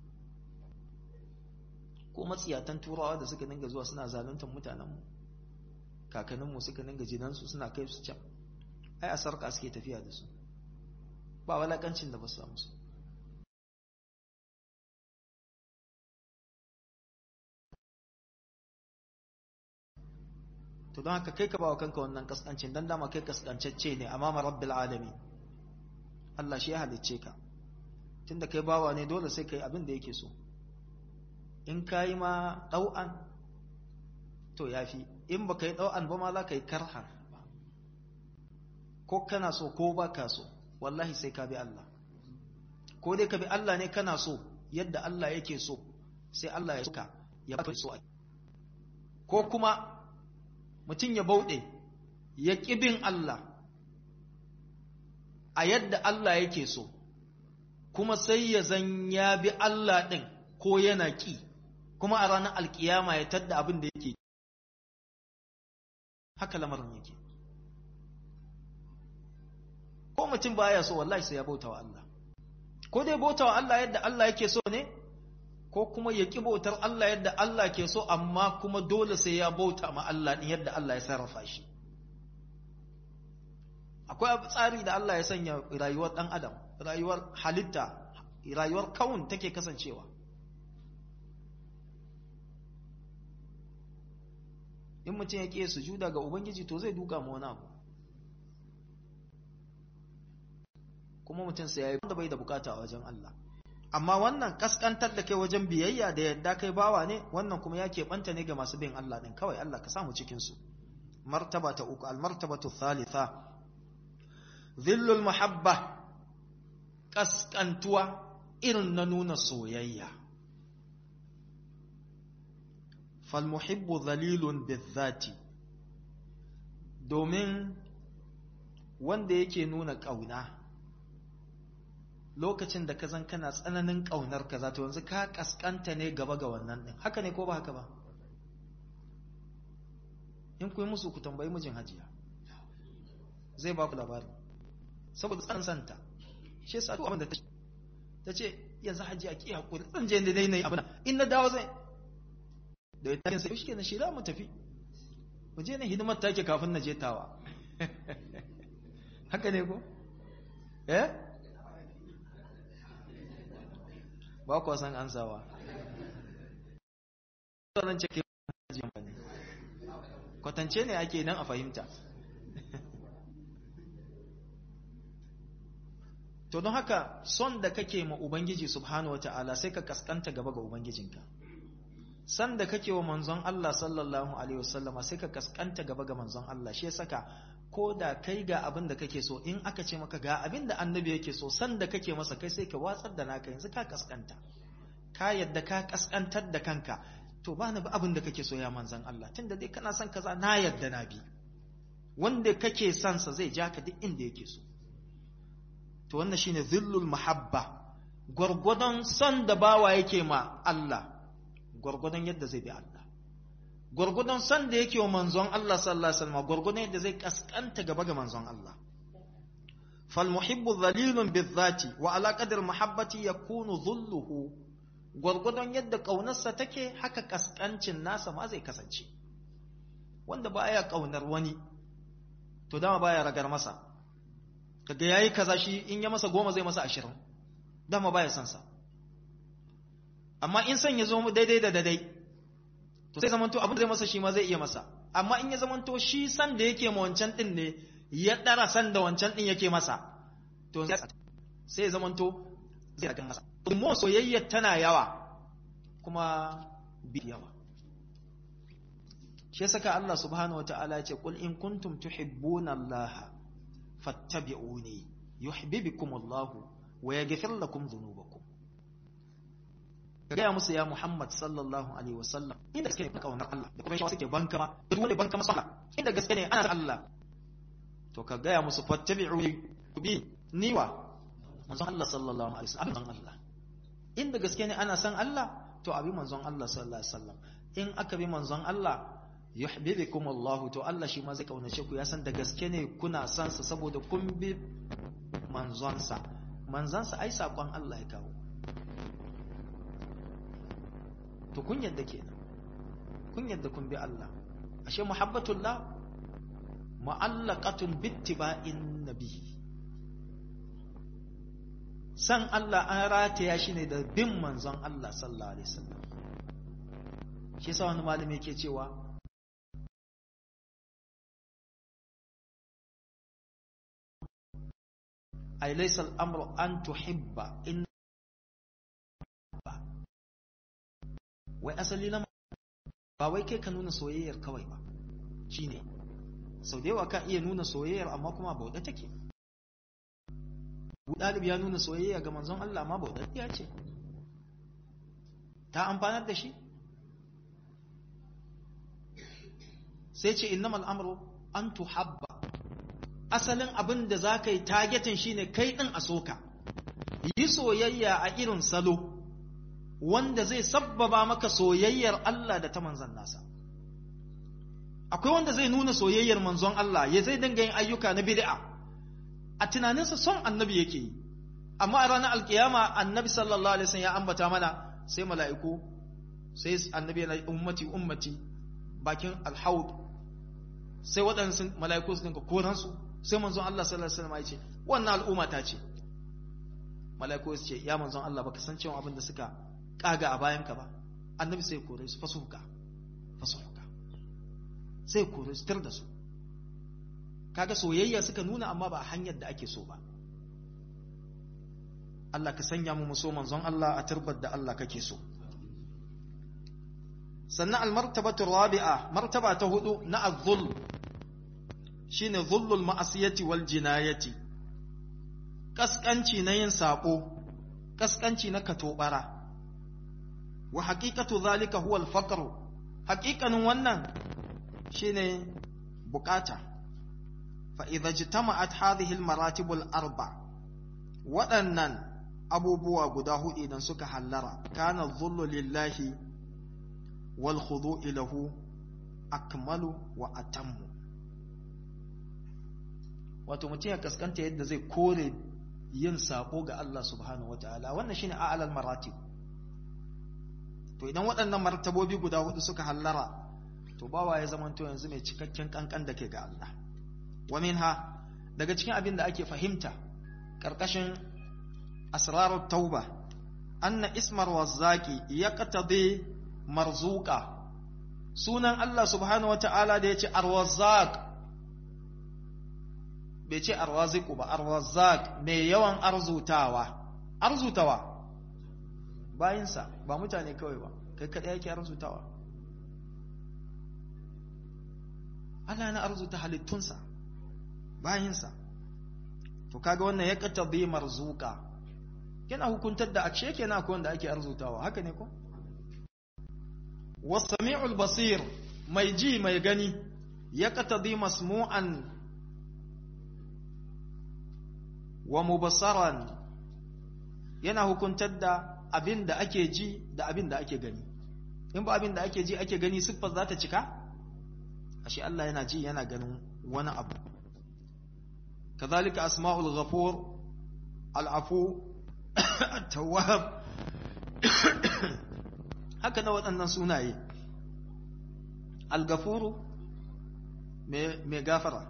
ko matsiyatan turawa da suka dinga zuwa suna zaluntar mutanenmu kakanninmu suka dinga jinansu suna kai su can ai a sarka suke tafiya da su ba walakancin da ba su musu to don haka kai ka bawa kanka wannan kaskancin dan dama kai kaskancacce ne amma rabbil alamin Allah shi ya halicce ka tunda kai bawa ne dole sai kai abin da yake so in kai ma dau'an to yafi in baka yi dau'an ba ma za ka yi karhan ko kana so ko ba ka so wallahi sai ka bi Allah ko dai ka bi Allah ne kana so yadda Allah yake so sai Allah ya suka ya baka so ko kuma mutum ya bauɗe ya bin Allah a yadda Allah yake so kuma sai ya zan ya bi Allah ɗin ko yana ƙi kuma a ranar alkiyama ya tadda abin da yake haka lamarin yake ko mutum baya so wallahi sai ya bauta wa Allah ko dai bauta wa Allah yadda Allah yake so ne ko kuma ya ki bautar Allah yadda Allah ke so amma kuma dole sai ya bauta ma Allah din yadda Allah ya sarrafa shi akwai tsari da Allah ya sanya rayuwar dan adam rayuwar halitta rayuwar kawun take kasancewa in mutum ya ƙi sujuda ga ubangiji to zai duka ma wani abu kuma mutum sai ya yi wanda bai da bukata a wajen Allah amma wannan kaskantar da kai wajen biyayya da yadda kai bawa ne wannan kuma ya keɓanta ne ga masu bin Allah ɗin kawai Allah ka samu cikinsu martaba ta uku almartabatu thalitha zillul muhabba kaskantuwa irin na nuna soyayya falmuhibbu zalilun bizzati domin wanda yake nuna ƙauna lokacin da ka zan kana tsananin ƙaunar ka za ta yanzu ka kaskanta ne gaba ga wannan ɗin haka ne ko ba haka ba in ku yi musu ku tambayi mijin hajiya zai ba ku labari saboda tsan santa shi yasa abin da ta ce yanzu hajiya ki hakuri zan je da dai nayi abin in na dawo zai da ya tarin sai shi kenan shi za mu tafi mu je na hidimar take kafin na je tawa haka ne ko eh ba ku san ansawa sanan cike ne kwatance ne ake nan a fahimta to don haka son da kake ma ubangiji subhanahu wata'ala sai ka kaskanta gaba ga ubangijinka san da kake wa manzon Allah sallallahu alaihi wasallama sai ka kaskanta gaba ga manzon Allah shi ya saka ko da kai ga abin da kake so in aka ce maka ga abin da annabi yake so san da kake masa kai sai ka watsar da naka yanzu ka kaskanta ka yadda ka kaskantar da kanka to ba ni ba abin da kake so ya manzon Allah tunda dai kana son kaza na yadda na bi wanda kake son sa zai ja ka duk inda yake so to wannan shine zillul mahabba gwargwadon son da bawa yake ma Allah gwargwadon yadda zai bi Allah gwargwadon son da yake wa manzon Allah sallallahu alaihi wasallam gwargwadon yadda zai kaskanta gaba ga manzon Allah fal muhibbu dhalilun bizati wa ala qadri mahabbati yakunu dhulluhu gwargwadon yadda kaunarsa take haka kaskancin nasa ma zai kasance wanda baya kaunar wani to dama baya ragar masa kaga yayi kaza shi in ya masa goma zai masa ashirin dama baya son sa amma in san ya zo mu daidai da daidai to sai zamanto abin da zai masa shi ma zai iya masa amma in ya zamanto shi san da yake ma wancan din ne ya dara san da wancan din yake masa to sai ya zamanto zai ragan masa kuma soyayya tana yawa kuma bi yawa shi saka Allah subhanahu wataala ya ce qul in kuntum tuhibbuna Allah fattabi'uni yuhibbukum Allah wa yaghfir lakum dhunubakum gaya musu ya Muhammad sallallahu alaihi wasallam inda gaske ne kaunar Allah da kuma shi suke banka ma duk wanda banka masa inda gaske ne ana Allah to ka gaya musu fattabi'uni bi niwa manzon Allah sallallahu alaihi wasallam Allah inda gaske ne ana san Allah to abi manzon Allah sallallahu alaihi wasallam in aka bi manzon Allah yuhibbukum Allah to Allah shi ma zai kaunace ku ya san da gaske ne kuna san sa saboda kun bi manzonsa manzonsa ai sakon Allah ya kawo to kun yadda kenan kun yadda kun bi Allah ashe muhabbatullah mu'allaqatun bittiba'in nabi san Allah an rataya shi ne da bin manzon Allah sallallahu alaihi wasallam shi yasa wani malami yake cewa ay laysa al-amru an tuhibba in wai asali na ba wai kai ka nuna soyayyar kawai ba shine sau da yawa ka iya nuna soyayyar amma kuma bauɗa take ɗalib ya nuna soyayya ga manzon Allah amma bauɗa ya ce ta amfanar da shi sai ce innamal amru an tuhabba asalin abin da za ka yi targetin shine kai ɗin a soka yi soyayya a irin salo wanda zai sabbaba maka soyayyar Allah da ta manzon nasa akwai wanda zai nuna soyayyar manzon Allah ya zai dinga yin ayyuka na bid'a a tunaninsa son annabi yake yi amma a ranar alkiyama annabi sallallahu alaihi wasallam ya ambata mana sai mala'iku sai annabi yana ummati ummati bakin alhaud sai waɗansu mala'iku su dinka koransu sai manzon Allah sallallahu alaihi wasallam ya ce wannan al'umma ta ce mala'iku su ce ya manzon Allah baka san cewa abin da suka kaga a bayan ka ba annabi sai kore su fasuka fasuka sai kore su tar da su kaga soyayya suka nuna amma ba hanyar da ake so ba Allah ka sanya mu so manzon Allah a turbar da Allah kake so sannan almartabatu rabi'a martaba ta hudu na az-zulm shine zullul ma'asiyati wal jinayati kaskanci na yin sako kaskanci na katobara wa haqiqatu zalika huwa al-faqr haqiqanin wannan shine bukata fa idza jitama'at hadhihi al-maratib al-arba waɗannan abubuwa guda hudu idan suka hallara kana dhullu lillahi wal khudu'u lahu akmalu wa atammu wato mutum ya kaskanta yadda zai kore yin sako ga Allah subhanahu wataala wannan shine a'lal maratib to idan waɗannan martabobi guda hudu suka hallara to bawa ya zamanto yanzu mai cikakken kankan da ke ga Allah wa minha daga cikin abin da ake fahimta karkashin asrarut tauba anna ismar wazzaqi yaqtadi marzuqa sunan Allah subhanahu wataala da yace arwazzaq bai ce arwaziku ba arwazak mai yawan arzutawa arzutawa bayinsa ba mutane kawai ba kai kaɗai yake arzutawa Allah na arzuta halittunsa bayinsa to kaga wannan ya katabi marzuka yana hukuntar da akshe kenan akwai wanda ake arzutawa haka ne ko wasami'ul basir mai ji mai gani ya katabi masmu'an wa mubasaran yana hukuntar da abin da ake ji da abin da ake gani in ba abin da ake ji ake gani siffar za ta cika ashe Allah yana ji yana ganin wani abu kazalika asma'ul ghafur al'afu at-tawwab haka na waɗannan sunaye al-ghafuru mai gafara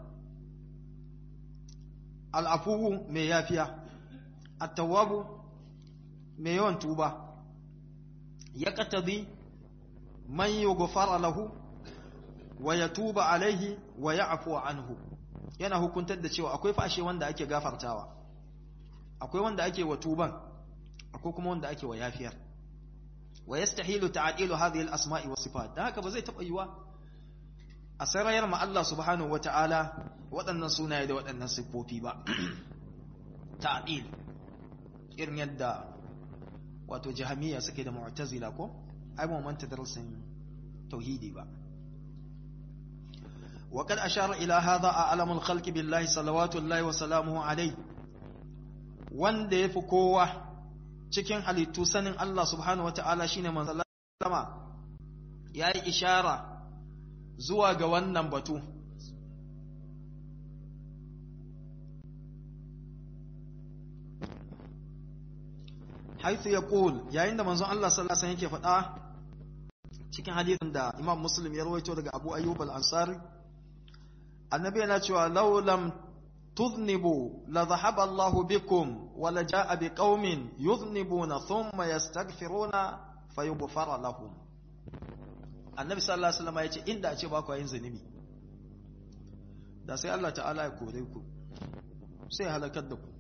al'afuwu mai yafiya, attawabu mai yawan tuba, ya katabi man yi gufara lahu wa ya tuba alaihi wa ya afuwa anhu, yana hukuntar da cewa akwai fashe wanda ake gafartawa, akwai wanda ake wa tuban, akwai kuma wanda ake wa yafiyar. Wa ya stahilu ta'adilu hadhihi al-asma'i wa sifat, da haka ba zai taɓa yiwa a sarayar ma Allah subhanahu wata'ala waɗannan sunaye da waɗannan siffofi ba ta'dil irin yadda wato jahamiya suke da mu'tazila ko ai ba manta darasin tauhidi ba wa kad ashara ila hadha a'lamul khalqi billahi salawatu llahi wa salamuhu alayhi wanda yafi kowa cikin halittu sanin Allah subhanahu wata'ala shine manzon Allah yayi ishara zuwa ga wannan batu haithu ya ƙul yayin da manzon Allah sallallahu Alaihi yake faɗa cikin hadithin da imam muslim ya rawaito daga abu ayyub al-ansari annabi yana cewa laulam tuznibu la zahaba Allah bikum wa la jaa bi qaumin yuznibuna thumma yastaghfiruna fayughfara lahum annabi sallallahu alaihi wasallam ya ce inda a ce ba ku yin zunubi da sai Allah ta'ala ya kore ku sai ya halakar da ku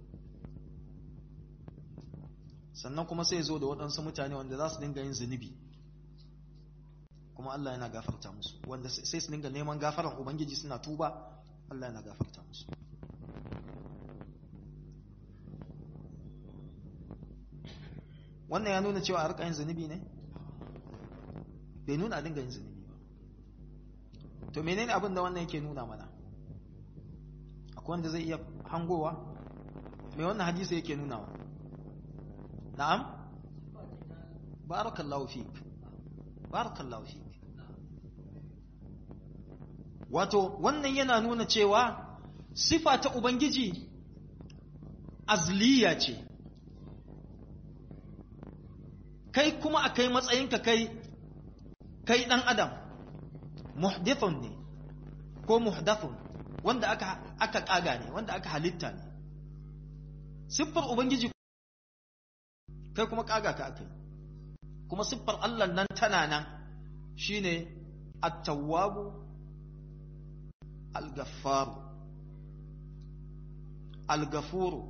sannan kuma sai zo da waɗansu mutane wanda za su dinga yin zunubi kuma Allah yana gafarta musu wanda sai su dinga neman gafaran ubangiji suna tuba Allah yana gafarta musu wannan ya nuna cewa a rika yin zunubi ne bai nuna a dinga yin zunubi ba to menene abin da wannan yake nuna mana akwai wanda zai iya hangowa mai wannan hadisi yake nuna wa na'am barakallahu fik barakallahu fik wato wannan yana nuna cewa sifa ta ubangiji azliya ce kai kuma a kai matsayinka kai kai ɗan adam muhdithun ne ko muhdathun wanda aka aka kaga ne wanda aka halitta ne siffar ubangiji kai kuma kaga ka akai kuma siffar Allah nan tana nan shine at-tawwabu al-ghaffaru al-ghafuru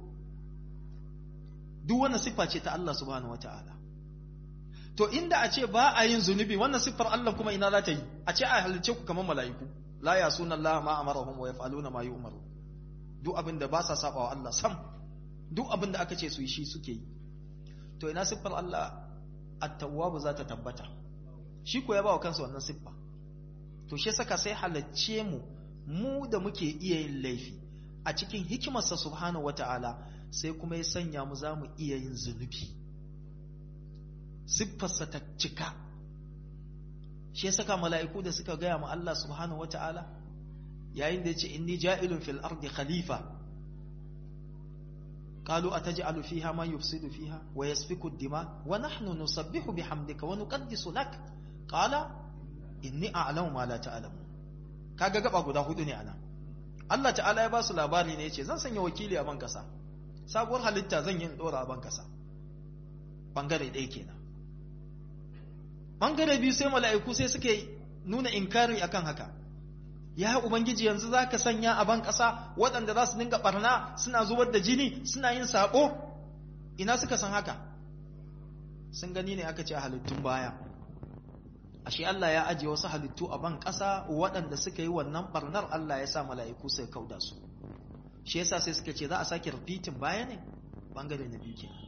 duk wannan siffa ce ta Allah subhanahu wataala to inda a ce ba a yin zunubi wannan siffar Allah kuma ina za ta yi a ce a halice ku kamar mala'iku la yasuna Allah ma amarahum wa yaf'aluna ma yu'maru duk abin da ba sa saba wa Allah sam duk abin da aka ce su yi shi suke yi to ina siffar Allah at-tawwab za ta tabbata shi ko ya ba wa kansa wannan siffa to shi saka sai halacce mu mu da muke iya yin laifi a cikin hikimarsa subhanahu wata'ala sai kuma ya sanya mu za mu iya yin zunubi siffarsa ta cika shi ya saka mala'iku da suka gaya ma Allah subhanahu wata'ala yayin da ya ce inni ja'ilun fil ardi khalifa qalu ataj'alu fiha man yufsidu fiha wa yasfiku ad-dima wa nahnu nusabbihu bihamdika wa nuqaddisu lak qala inni a'lamu ma la ta'lamu kaga gaba guda hudu ne anan Allah ta'ala ya ba su labari ne yace zan sanya wakili a ban kasa sabuwar halitta zan yi in dora a ban kasa bangare ɗaya kenan bangare biyu sai mala'iku sai suke nuna inkari akan haka ya ubangiji yanzu za ka sanya a ban ƙasa waɗanda za su dinga ɓarna suna zubar da jini suna yin saɓo ina suka san haka sun gani ne aka ce a halittun baya ashe Allah ya ajiye wasu halittu a ban ƙasa waɗanda suka yi wannan ɓarnar Allah ya sa mala'iku sai kauda su shi yasa sai suka ce za a sake repeating baya ne bangare na biyu kenan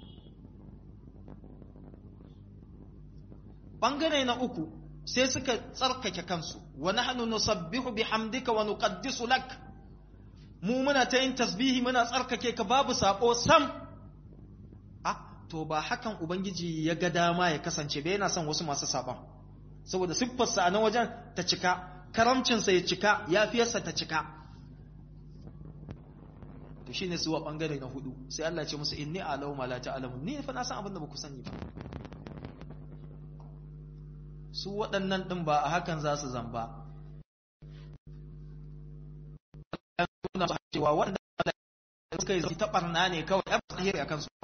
bangare na uku sai suka tsarkake kansu wa nahnu nusabbihu bihamdika wa nuqaddisu lak mu muna ta yin tasbihi muna tsarkake ka babu sako sam ah to ba hakan ubangiji ya ga dama ya kasance ba yana son wasu masu saban saboda siffarsa a nan wajen ta cika karamcinsa ya cika yafiyarsa ta cika to shine su wa bangare na hudu sai Allah ya ce musu inni a'lamu ma la ta'lamun ni fa na san abin da ba ku sani ba su waɗannan ɗin ba a hakan za su zamba. Suna su cewa waɗanda suka yi ta ɓarna ne kawai ya fi tsahiri a kansu ba.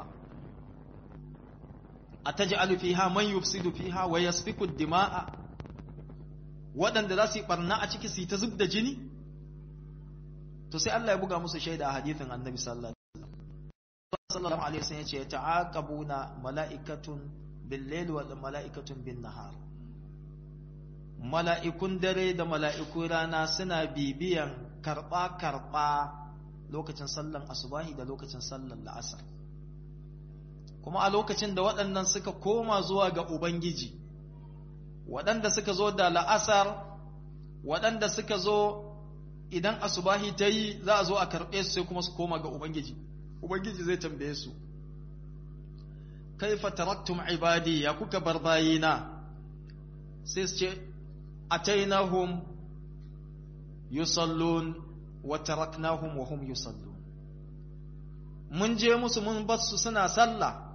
A ta ji alufiha man yufsidu fiha wa yasfiku dima'a waɗanda za su yi ɓarna a ciki su yi ta zub da jini? To sai Allah ya buga musu shaida a hadithin annabi sallallahu alaihi wasallam ya ce ta'aqabuna mala'ikatun bil-layli wal mala'ikatun bin-nahar mala'ikun dare da mala'ikun rana suna bibiyan karɓa-karɓa lokacin sallan asubahi da lokacin sallan la'asar kuma a lokacin da waɗannan suka koma zuwa ga Ubangiji waɗanda suka zo da la'asar waɗanda suka zo idan asubahi ta yi za a zo a karɓe su sai kuma su koma ga Ubangiji Ubangiji zai tambaye su kaifa taraktum ibadi ya kuka bar bayina sai su ce atainahum yusallun wa taraknahum wa hum yusallun mun je musu mun basu suna sallah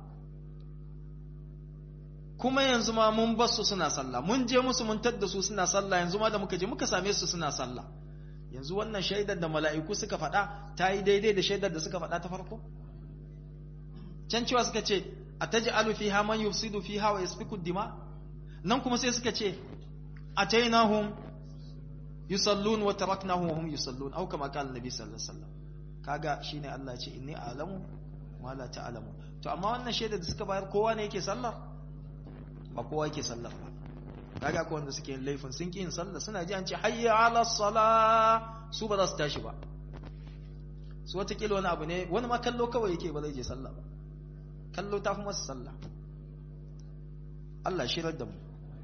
kuma yanzu ma mun basu suna sallah mun je musu mun tadda su suna sallah yanzu ma da muka je muka same su suna sallah yanzu wannan shaidar da mala'iku suka faɗa ta yi daidai da shaidar da suka faɗa ta farko can cewa suka ce ataj'alu fiha man yufsidu fiha wa yasfiku dima nan kuma sai suka ce atainahum yusallun wa taraknahum wa hum yusallun au kama qala nabi sallallahu alaihi wasallam kaga shine Allah ce inni a'lamu ma la ta'lamu to amma wannan shaida da suka bayar kowa ne yake sallar ba kowa yake sallar ba kaga ko wanda suke yin laifin sun ki yin sallah suna ji an ce hayya ala sala su ba za su tashi ba su wata kila wani abu ne wani ma kallo kawai yake ba zai je sallah ba kallo ta fi masa sallah Allah shirar da mu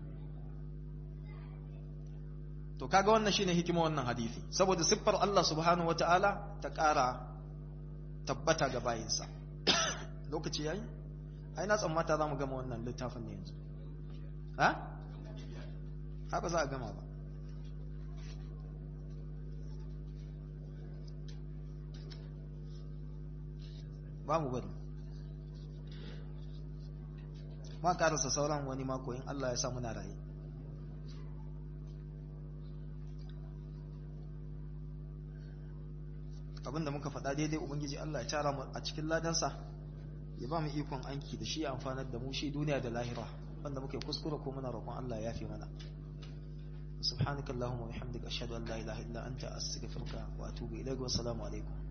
to kaga wannan shine hikima wannan hadisi saboda siffar Allah subhanahu wataala ta ƙara tabbata ga bayinsa lokaci yayi ai na tsammata zamu gama wannan littafin ne yanzu ha haka za a gama ba ba mu bari ma karasa sauran wani mako in Allah ya sa muna raye abinda muka faɗa daidai ubangiji Allah ya tara mu a cikin ladansa ya ba mu ikon anki da shi ya amfanar da mu shi duniya da lahira wanda muke kuskure ko muna roƙon Allah ya fi mana subhanakallahumma wa bihamdika ashhadu an la ilaha illa anta astaghfiruka wa atubu ilayk wa assalamu alaikum